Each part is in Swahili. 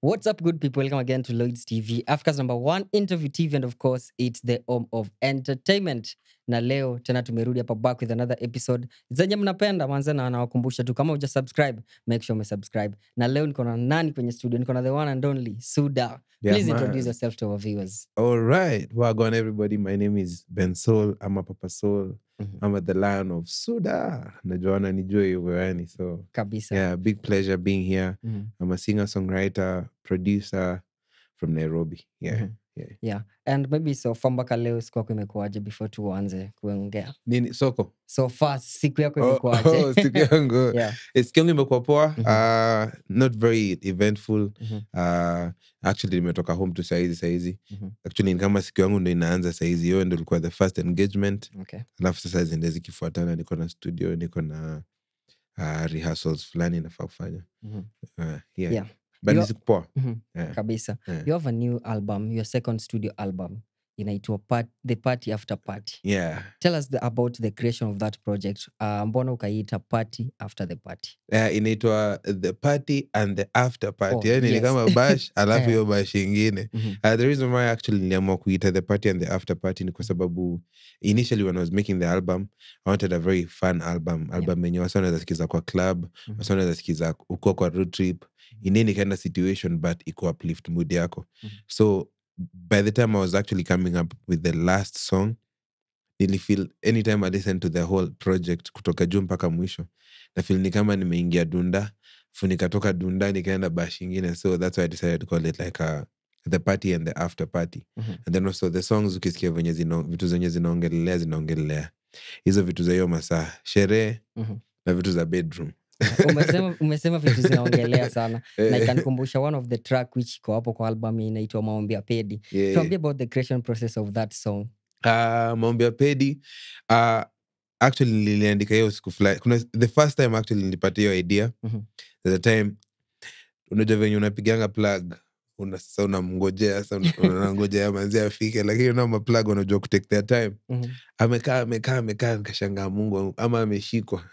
What's up, good people? Welcome again to Lloyd's TV, Africa's number one interview TV, and of course, it's the home of entertainment. Na leo tena tumerudi hapa back with another episode zenye mnapenda manze, na nawakumbusha tu kama uja subscribe, make sure umesubscribe. Na leo niko na nani kwenye studio? Niko na the one and only Suda. Yeah, Please man. introduce yourself to our viewers. All right. Wagwan, everybody. My name is Ben Soul. I'm a Papa Soul. Mhm. I'm at the Lion of Suda. Najuana nijue hivyo yani. So, Kabisa. yeah, big pleasure being here. Mhm. I'm a singer, songwriter, producer from Nairobi. Yeah. Mhm. Yeah. And maybe so far mpaka leo siku yako imekuaje before tuanze kuongea? Nini soko? So far siku yako Oh, imekuaje? oh, siku yangu. yeah. Eh, Siku yangu imekuwa poa. Mhm. Uh, not very eventful. Mhm. Uh, actually nimetoka home tu saizi saizi. Mhm. Actually ni kama siku yangu ndo inaanza saizi. Hiyo ndo ilikuwa the first engagement. Okay. alafu sasa ziende zikifuatana niko na studio niko na uh, rehearsals fulani nafaa kufanya Mhm. uh, yeah. Yeah. but Yo- ni siku poa Mhm. yeah. kabisa Yeah. you have a new album your second studio album inaitwa part, the party after party yeah. tell us the, about the creation of that project uh, mbona ukaiita party after the party Uh, inaitwa the party and the after party Oh, yani ni yes. kama bash alafu Eh. hiyo bash ingine Mhm. Uh, the reason why actually niliamua kuita the party and the after party ni kwa sababu initially when I was making the album I wanted a very fun album album yenye wasa wanaweza sikiza kwa club Mhm. wasa wanaweza sikiza ukiwa kwa road trip in any kind of situation but iko uplift mood yako Mhm. so by the time I was actually coming up with the last song nilifeel anytime I listen to the whole project kutoka juu mpaka mwisho na feel ni kama nimeingia dunda fu nikatoka dunda nikaenda bash ingine so that's why I decided to call it like a, the party and the after party Mhm. and then also the songs ukisikia venye zina, vitu zenye zinaongelelea zinaongelelea hizo vitu za hiyo masaa sherehe Mhm. na vitu za bedroom umesema, umesema vitu zinaongelea sana na Eh, ikanikumbusha one of the track which iko hapo kwa album inaitwa maombi ya pedi yeah. tuambie about the creation process of that song Uh, maombi ya pedi uh, actually niliandika hiyo siku fulani kuna the first time actually nilipata hiyo idea Mhm. the time unajua venye unapiganga plug una sasa unamngojea sasa una- unangojea manzi afike lakini unao maplug wanajua kutake their time Mhm. amekaa amekaa amekaa nikashangaa mungu wangu, ama ameshikwa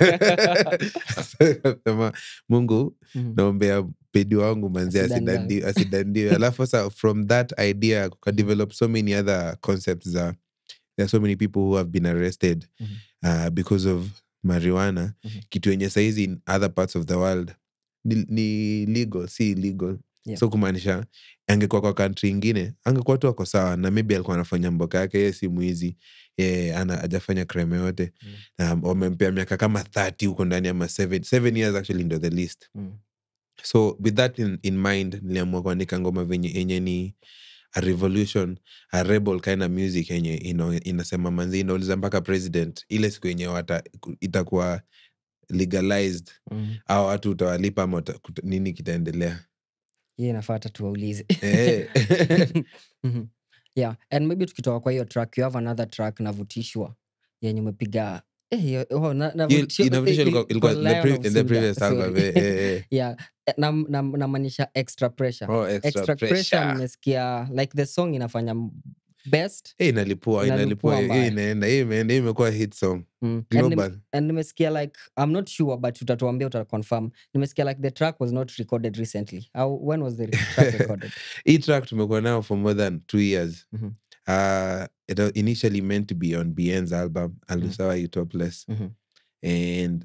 Sasa nikasema, mungu Mhm. naombea pedi wangu manzi Asidanganye. asidandi- asidandiwe alafu sasa from that idea kukadevelop so many other concepts za there are so many people who have been arrested Mhm. uh, because of marijuana Mhm. kitu yenye saizi in other parts of the world ni, ni legal si illegal Yeah. so kumaanisha angekuwa kwa kantri ingine angekuwa tu ako sawa na maybe alikuwa anafanya mboka yake ye si mwizi ye ana ajafanya crime yote Mm. um, wamempea miaka kama 30 huko ndani ama 7 7 years actually ndo the least Mhm. so with that in, in mind niliamua kuandika ngoma venye yenye ni a revolution a rebel kind of music yenye ino, inasema manzi inauliza mpaka president ile siku yenye wata itakuwa legalized Mhm. au watu utawalipa ama uta, kuta- nini kitaendelea hiyo inafaa hata tuwaulize Eh. Mhm. yeah and maybe tukitoka kwa hiyo track you have another track navutishwa yenye umepiga eh, hiyo- oh, na- Hiyo- Navutishwa- Inavutishwa eh, ilikuwa- ilikuwa kwa the Lion pre- of in the Suda, previous album sorry. eh, eh, eh. yeah eh, nam- nam- namaanisha extra pressure Oh, extra extra pressure pressure. nimesikia like the song inafanya m- best Eh, inalipua Inalipua inalipua mbaya. hii inaenda hii imeenda hii imekuwa hit song mm. and, nim- global and nimesikia like i'm not sure but utatuambia utaconfirm nimesikia like the track was not recorded recently How, when was the track recorded hii track tumekuwa nayo for more than two years Mhm. uh, it was initially meant to be on bn's album alusawa you topless Mhm. and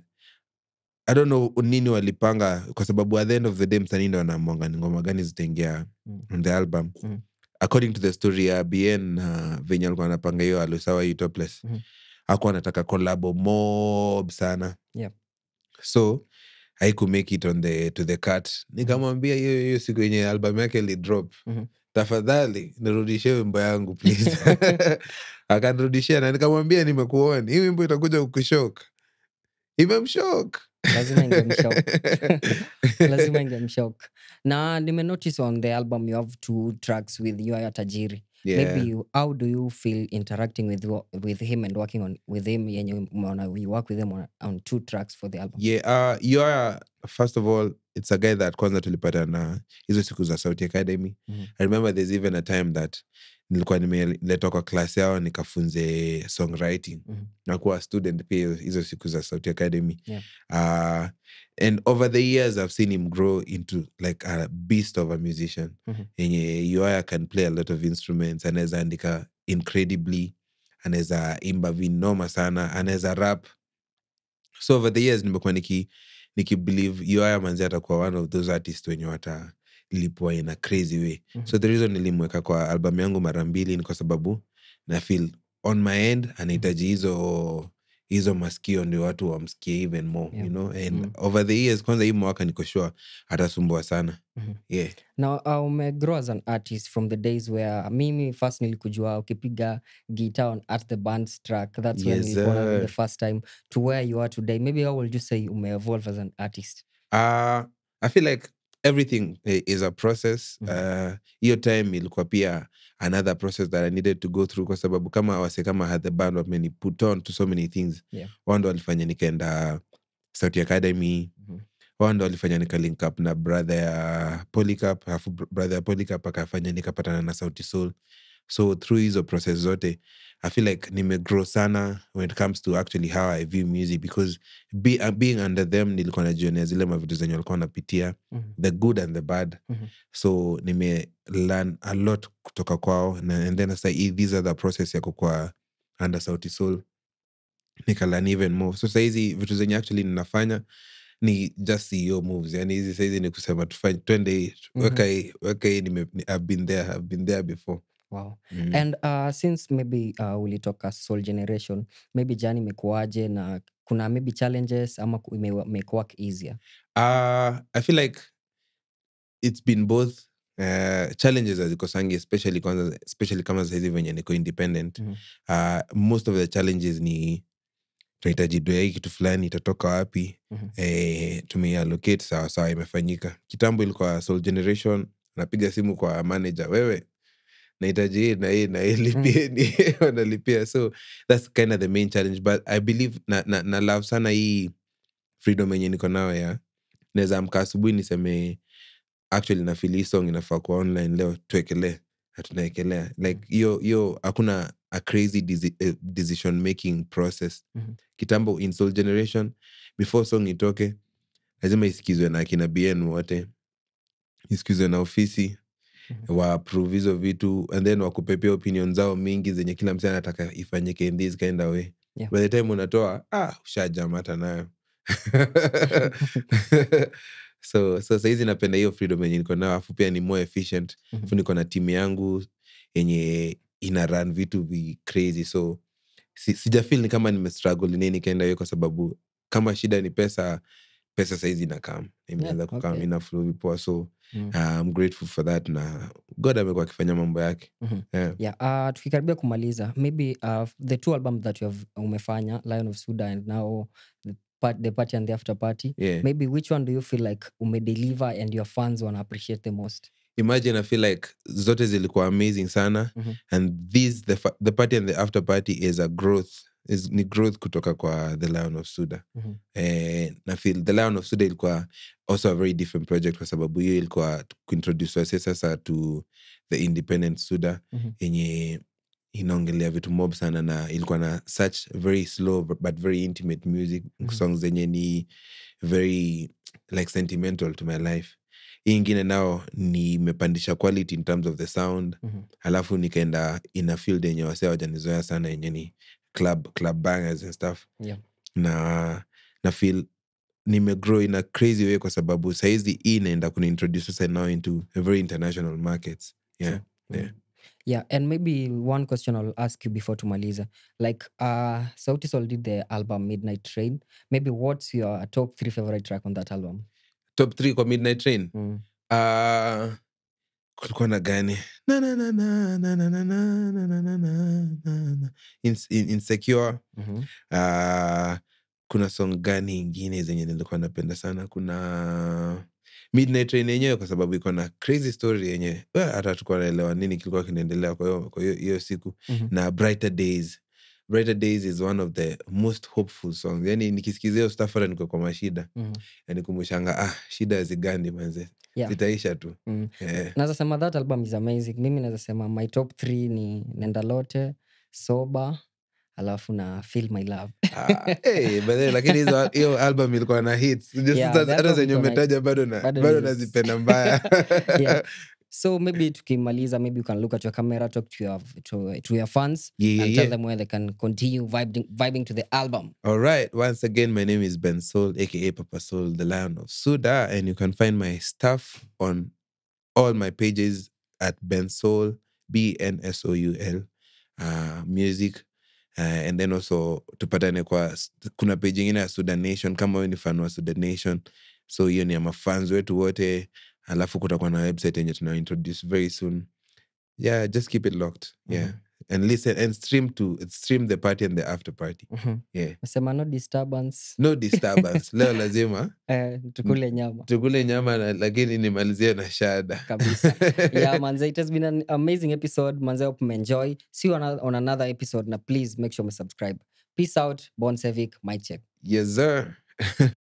i don't know nini walipanga kwa sababu at the end of the day msanii ndo anamwanga ni ngoma gani zitaingia Mm. on the album Mm. according to the story ya bn uh, venye alikuwa anapanga hiyo alusawa you topless Mhm. akuwa anataka kolabo mob sana Yep. so haiku make it on the to the cut nikamwambia hiyo hiyo siku yenye album yake ilidrop Mhm. tafadhali nirudishie wimbo yangu please akanirudishia na nikamwambia nimekuoni hii wimbo itakuja kukushok imemshok lazima ingemshock lazima ingemshock na nimenotice on the album you have two tracks with yoya tajiri yeah. maybe you, how do you feel interacting with wo- with him and working on with him yenye umeona you work with him on, on two tracks for the album yeah uh, you are first of all it's a guy that kwanza tulipata na hizo siku za sauti academy Mhm. i remember there's even a time that nilikuwa nimeletwa kwa klasi yao nikafunze songwriting Mhm. nakuwa student pia hizo- hizo siku za sauti academy Yeah. uh, and over the years i've seen him grow into like a beast of a musician Mhm. yenye yoya can play a lot of instruments anaweza andika incredibly anaweza imba vinoma sana anaweza rap so over the years nimekuwa niki nikibelieve yoya manzi atakuwa one of those artists wenye watalipwa in a crazy way Mhm. so the reason nilimweka kwa album yangu mara mbili ni kwa sababu na feel on my end anahitaji hizo hizo maskio ndio watu wamsikie even more Yeah. you know and Mm. over the years kwanza hii mwaka niko sure atasumbua sana Mhm. yeah Now, uh, umegrow as an artist from the days where mimi first nilikujua ukipiga guitar on at the band's track that's when Yes, nilikuona the sir. first time to where you are today maybe how would you say umeevolve as an artist Uh, I feel like everything i- is a process. Mhm. Uh, hiyo time ilikuwa pia another process that I needed to go through kwa sababu kama wase kama had the band wameni put on to so many things. Yeah. Wao ndo walifanya nikaenda Sauti Academy. Mhm. Wao ndo walifanya nika link up na brother ya Polycarp, alafu br- brother ya Polycarp akafanya nikapatana na Sauti Soul. So through hizo process zote, I feel like nimegrow sana when it comes to actually how I view music because be, uh, being under them nilikuwa najionea zile mavitu zenye walikuwa wanapitia Mhm. the good and the bad Mhm. so nime learn a lot kutoka kwao na, and then sasa hii- these are the process ya kukua under sauti soul nikalan even more so sahizi vitu zenye actually ninafanya ni just CEO moves yani hizi sahizi ni kusema tufanye twende hii, Mhm. weka hii weka hii nime- ni- I've been there I've been there before wow mm. and uh, since maybe uh, ulitoka soul generation maybe jani imekuaje na kuna maybe challenges ama ku- ime- make work easier Uh, I feel like it's been both uh, challenges azikosangi especially kwanza especially kama sahizi venye niko independent Mhm. uh, most of the challenges ni tunahitaji doa hii kitu fulani itatoka wapi Mhm. eh, tumeiallocate sawa sawa imefanyika kitambo ilikuwa soul generation napiga simu kwa manager wewe nahitaji hii na hii na hii lipieni wanalipia so that's kind of the main challenge but i believe na, na, na love sana hii freedom yenye niko nayo ya naweza amka asubuhi niseme actually na feel hii song inafaa kuwa online leo tuekelee na tunaekelea like hiyo hiyo hakuna a crazy desi- eh, decision making process Mhm. kitambo in soul generation before song itoke lazima isikizwe na akina bn wote isikizwe na ofisi Mhm. wa approve hizo vitu and then wakupepea opinion zao mingi zenye kila msee anataka ifanyike in this kind of way Yeah. by the time unatoa ah ushajam hata nayo so so sahizi napenda hiyo freedom yenye niko nayo afu pia ni more efficient Mhm. afu niko na timu yangu yenye ina run vitu vi crazy so si, sijafil ni kama nimestruggle nini nikaenda hiyo kwa sababu kama shida ni pesa pesa saizi inakam imeanza kukam okay. ina flow vipoa so Mm. uh, I'm grateful for that na god amekuwa akifanya mambo yake Mhm. yeah. yeah uh, tukikaribia kumaliza maybe uh, the two album that you have umefanya lion of suda and now the, part, the party and the after party Yeah. maybe which one do you feel like umedeliver and your fans wanna appreciate the most imagine i feel like zote zilikuwa amazing sana Mhm. and this the, fa- the party and the after party is a growth is, ni growth kutoka kwa the lion of suda Mhm. eh, na feel the lion of suda ilikuwa also a very different project kwa sababu hiyo ilikuwa kuintroduce wase sasa to the independent suda Mhm. yenye inaongelea vitu mob sana na ilikuwa na such very slow but very intimate music Mhm. songs zenye ni very like sentimental to my life hii ingine nao nimepandisha quality in terms of the sound Mhm. alafu nikaenda in a field yenye wasee wajanizoea sana yenye ni club club bangers and stuff Yeah. na na feel nimegrow in a crazy way kwa sababu saizi hii inaenda kuniintroduce sasa now into a very international markets yeah True. yeah. Mm. yeah and maybe one question i'll ask you before tumaliza like uh sauti sol did the album midnight train maybe what's your top three favorite track on that album top three kwa midnight train mm. uh, kulikuwa na gani Na, na, na, na, na, na, na, na, na, na, na, na, na. Ins- in- insecure Mhm. uh, kuna song gani ingine zenye nilikuwa napenda sana kuna midnight train yenyewe kwa sababu iko na crazy story yenye well, hata tukuwa naelewa nini kilikuwa kinaendelea kwa hiyo- kwa hiyo hiyo siku Mhm. na brighter days brighter days is one of the most hopeful songs yani nikisikizia hiyo stuff hata niko kwa mashida Mhm. yani kumbushanga ah shida zigandi manze Yeah. zitaisha tu Mm. Eh. naweza sema that album is amazing mimi naweza sema my top three ni nenda lote soba alafu na feel my love Ah, hey, but then, lakini hizo hiyo album ilikuwa na hits Just Yeah, sasa the hata album zenye iko na- umetaja bado na- bado bado ni hits. nazipenda mbaya Yeah. so maybe tukimaliza maybe you can look at your camera talk to your, to, to your fans Yeah, yeah, and yeah. tell them where they can continue vibing, vibing to the album All right. Once again, my name is Ben Soul, aka Papa Soul, the Lion of Suda, and you can find my stuff on all my pages at Ben Soul, B N S O U L, uh, music. Uh, and then also tupatane kwa kuna page ingine ya Sudan Nation kama wewe ni fan wa Sudan Nation. So hiyo ni ya mafans wetu wote. Alafu kutakuwa na website yenye tuna introduce very soon. Yeah, just keep it locked. Yeah. Mhm. And listen and stream to stream the party and the after party. Mhm. Yeah. nasema no disturbance no disturbance leo lazima eh, tukule nyama tukule nyama na, lakini nimalizie na shada Kabisa. yeah manze it has been an amazing episode manze hope mmeenjoy see you on, a- on another episode na please make sure me subscribe peace out bon sevic my check yes sir